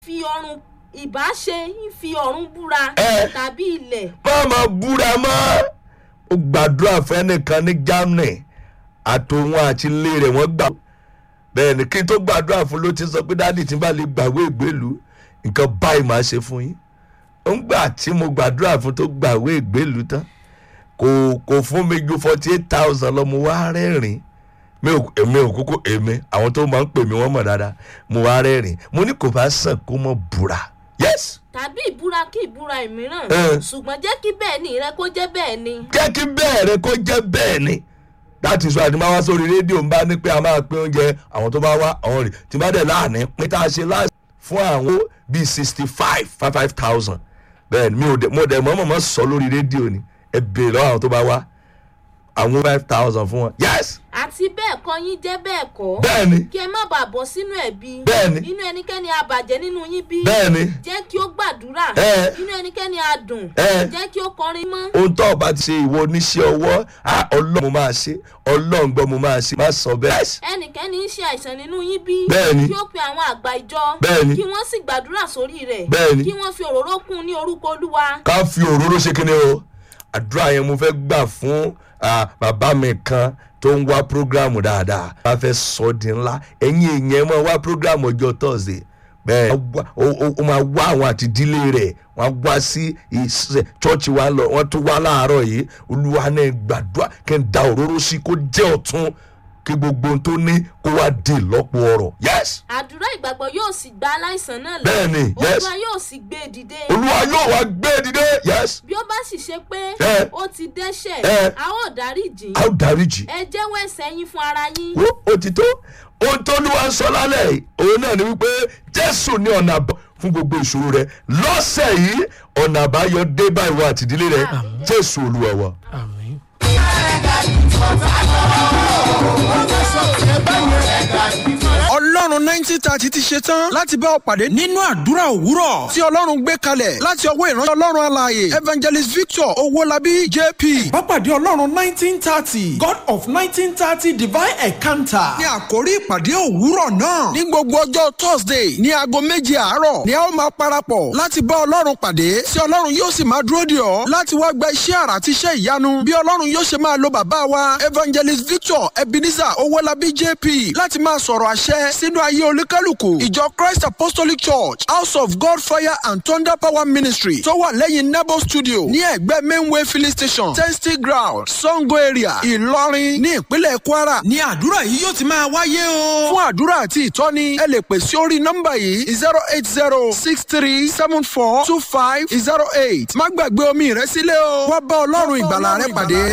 fi ọrùn ìbáṣe ń fi ọ̀run búra Ẹ. tàbí ilẹ̀ má máa búra mọ́ ó gbàdúrà fẹ́nìkan ní germany àtòun àti ilé rẹ̀ wọ́n gbà bẹ́ẹ̀ ni kí n tó gbàdúrà fún ló ti sọ pé dáàdì tí n bá lè gbàwé ìgbélú nǹkan báyìí máa ṣe fún yín ó ń gbà tí mo gbàdúrà fún tó gbàwé ìgbélú tán kò kò fún mi ju forty eight thousand lọ mo wá rẹ́rìn mi ò èmi ò kúkú èmi àwọn tó máa ń pè mí wọ́n mọ̀ dáadáa mo wá rẹ́rìn mo ní kò bá sàn kó mọ̀ búra yes tàbí ìbúra kí ìbúra ìmíràn Ẹ. ṣùgbọ́n jẹ́ kí bẹ́ẹ̀ ni rẹ kó jẹ́ bẹ́ẹ̀ ni. jẹ́ kí bẹ́ẹ̀ rẹ kó jẹ́ bẹ́ẹ̀ ni láti sọ àti máa wá sórí rédíò ń bá ní pé a máa pín oúnjẹ àwọn tó bá wá àwọn rè tí bá dẹ̀ láàánú pín tá a ṣe láti fún àwọn bíi sixty five five five thousand bẹ́ẹ̀ ni mi ò dẹ̀ mo dẹ̀ mọ́ mọ́ sọ lórí rédíò ni ẹ béèrè lọ́wọ́ àwọn tó bá wá àwọn five thousand fún wọn yes àti bẹ́ẹ̀ kọ́ yín jẹ́ bẹ́ẹ̀ kọ́ bẹ́ẹ̀ ni kí ẹ má bàa bọ́ sínú ẹ̀bi Bẹ́ẹ̀ ni. inú ẹnikẹ́ni abàjẹ́ nínú yín bí bẹ́ẹ̀ ni jẹ́ kí ó gbàdúrà Ẹ. inú ẹnikẹ́ni adùn Ẹ. jẹ́ kí ó kọrin mọ́ ohun tó o bá ti ṣe ìwọ oníṣẹ́ ọwọ́ ah, ọlọ́run mo máa ṣe ọlọ́run gbọ́ mo máa ṣe má sọ bẹ́ẹ̀. ẹnikẹ́ni ń ṣe àìsàn nínú yín bí Bẹ́ẹ̀ ni. kí ó pe àwọn àgbà ìjọ Bẹ́ẹ̀ ni. kí wọ́n sì gbàdúrà sórí rẹ̀ Bẹ́ẹ̀ ni. kí wọ́n fi òróró kún un ní orúkọ olúwa ká fi òróró ṣe kíni o àdúrà yẹn mo fẹ́ gbà fún ah, bàbá mi kan tó ń wá prógrámù dáadáa bá fẹ́ sọ ọ́ di ńlá ẹ̀yin èèyàn máa wá prógrámù ọjọ́ thursday bẹ́ẹ̀ wá- ó- ó ó máa wá àwọn àtìdílé rẹ̀ wọ́n á wá sí ìṣe chọ́ọ̀chì wa lọ wọ́n tún wá láàárọ̀ yìí olúwa náà gbàdúrà kí n da òróró sí kó jẹ́ ọ̀tún kí gbogbo ohun tó ní kó wá di ìlọ́po ọ̀rọ̀ yes àdúrà ìgbàgbọ́ yóò sì gba aláìsàn náà là Bẹ́ẹ̀ ni, yes. olúwa yóò sì gbé e dìde olúwa yóò wá gbé e dìde yes bí ó bá sì ṣe pé Ẹ. ó ti dẹ́ṣẹ̀ Ẹ. a ó dáríjì a ó dáríjì. ẹ jẹ́wọ́ ẹ̀ṣẹ̀ yín fún ara yín wo òtítọ́ ohun tó ló wá ń sọ lálẹ́ yìí òun náà ni wípé jésù ní ọ̀nà àbọ̀ fún gbogbo ìṣòro rẹ lọ́sẹ̀ yìí ọ̀nà àbáyọ dé báyìí wá àtìdílé rẹ jésù olúwa wa. àmín. ọlọ́run nineteen thirty ti ṣe tán láti bá ọ pàdé nínú àdúrà òwúrọ̀ tí ọlọ́run gbé kalẹ̀ láti ọwọ́ ìránṣẹ́ ọlọ́run alààyè evangelist victor owólabí jp. Pápádé Ọlọ́run nineteen thirty God of nineteen thirty divine encounter. ní àkórí ìpàdé òwúrọ̀ náà ní gbogbo ọjọ́ thursday ní aago méje àárọ̀ ni a ó máa parapọ̀ láti bá ọlọ́run pàdé tí ọlọ́run yóò sì máa dúró dè ọ́ láti wá gba iṣẹ́ àrà àti iṣẹ́ ìyanu bí ọlọ́run yóò ṣe máa lo bàbá wa evangelist victor ebenezer owólabí jp láti máa sọ̀rọ̀ àṣẹ sínú ayé olúkálùkù ìjọ christ apostolic church house of god fire and thunder power ministry tó wà lẹ́yìn nebo studio ní ẹ̀gbẹ́ mainway filling station testing ground sango area ìlọrin ní ìpínlẹ̀ kwara ní àdúrà yìí yóò ti máa wáyé o. fún àdúrà àti ìtọ́ni ẹ lè pè sí orí nọ́mbà yìí zero eight zero six three seven four two five zero eight má gbàgbé omi rẹ sílẹ̀ o wá bá ọlọ́run ìgbàlà rẹ pàdé.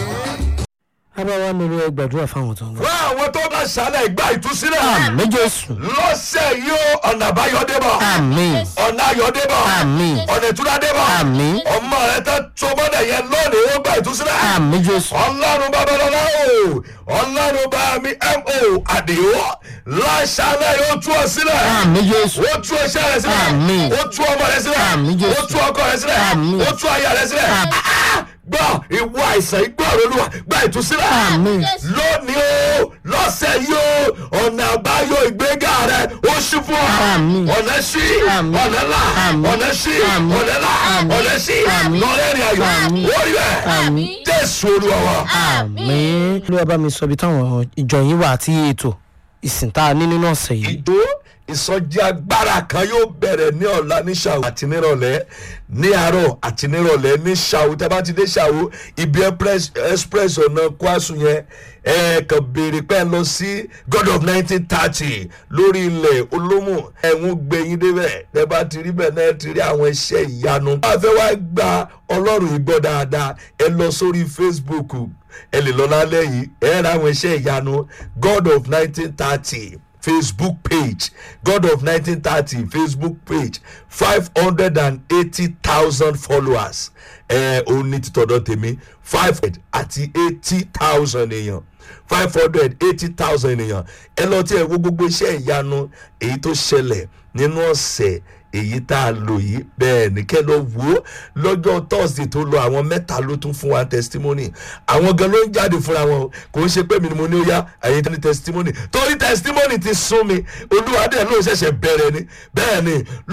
abáwá mi ló gbàdúrà fáwọn tó ń gbọ́. fún àwọn tó bá ṣàlẹ̀ ìgbà ìtúsílẹ̀ àmì jésù lọ́sẹ̀ yìí ó ọ̀nà àbáyọ dé bọ̀ àmì ọ̀nà ayọ̀ dé bọ̀ Àmín. ọ̀nà ìtura dé bọ̀ Àmín. ọmọ rẹ tẹ́ tó mọ́lẹ̀ yẹn lónìí ó gbà ìtúsílẹ̀ àmì jésù ọlọ́run babalọ́lá o ọlọ́run bá mi mo àdìo láṣálẹ̀ yóò tú ọ sílẹ̀ àmì jésù ó tú iṣẹ́ rẹ sílẹ̀ Àmín. ó tú ọmọ rẹ sílẹ̀ Àmín, Jésù. ó tú ọkọ rẹ sílẹ̀ Àmín. ó tú aya rẹ sílẹ̀ Àmín. Ah, gbọ́ ìwọ àìsàn ìgbọ́ olúwa gba ìtúsílẹ̀ Àmín. lónìí o lọ́sẹ̀ yìí o ọ̀nà àbáyọ ìgbéga rẹ ó ṣí fún ọ Àmín. ọ̀nà ṣí Àmín. ọ̀nà là Àmín. ọ̀nà ṣí Àmín. ọ̀nà là Àmín. ọ̀nà ṣí Àmín. lọ́rẹ́rìn ayọ̀ Àmín. ó rí bẹ́ẹ̀ àmì jésù olúwa wa. àmì olúwa bá mi sọ ibi táwọn ìjọ yín wà àti ètò ìsìn tá a ní nínú ọ̀sẹ̀ yìí. ìjó ìsọjí agbára kan yóò bẹ̀rẹ̀ ní ọ̀la ní ṣàwó àti nírọ̀lẹ́ ní àárọ̀ àti nírọ̀lẹ́ ní ṣàwó tẹ́ bá ti dé ṣàwó ibi express express ọ̀nà kwasu yẹn ẹ kàn béèrè pé ẹ lọ sí god of nineteen thirty lórí ilẹ̀ olómù ẹ̀hún gbẹ̀yìn débẹ̀ tẹ́ bá ti rí bẹ́ẹ̀ náà ti rí àwọn iṣẹ́ ìyanu. wọ́n á fẹ́ wá gba ọlọ́run ìgbọ́ dáadáa ẹ lọ sórí facebook ẹ lè lọ lálẹ́ yìí ẹ ra àwọn iṣẹ́ ìyanu god of nineteen thirty facebook page god of nineteen thirty facebook page five hundred and eighty thousand followers ẹ òun ní títọ́dọ̀ tèmi five hundred àti eighty thousand èèyàn five hundred eighty thousand ènìyàn ẹ lọ tí ẹ wo gbogbo iṣẹ́ ìyanu èyí tó ṣẹlẹ̀ nínú ọ̀sẹ̀ èyí tá a lò yìí bẹ́ẹ̀ ní kẹ́ lọ wò ó lọ́jọ́ thursday tó lọ àwọn mẹ́ta ló tún fún wa testimony àwọn gan ló ń jáde fúnra wọn o. kò ń ṣe pé mi ni mo ní ó yá àyè ní testimony torí testimony ti sún mi olúwa dẹ̀ ló ṣẹ̀ṣẹ̀ bẹ̀rẹ̀ ni bẹ́ẹ̀ ni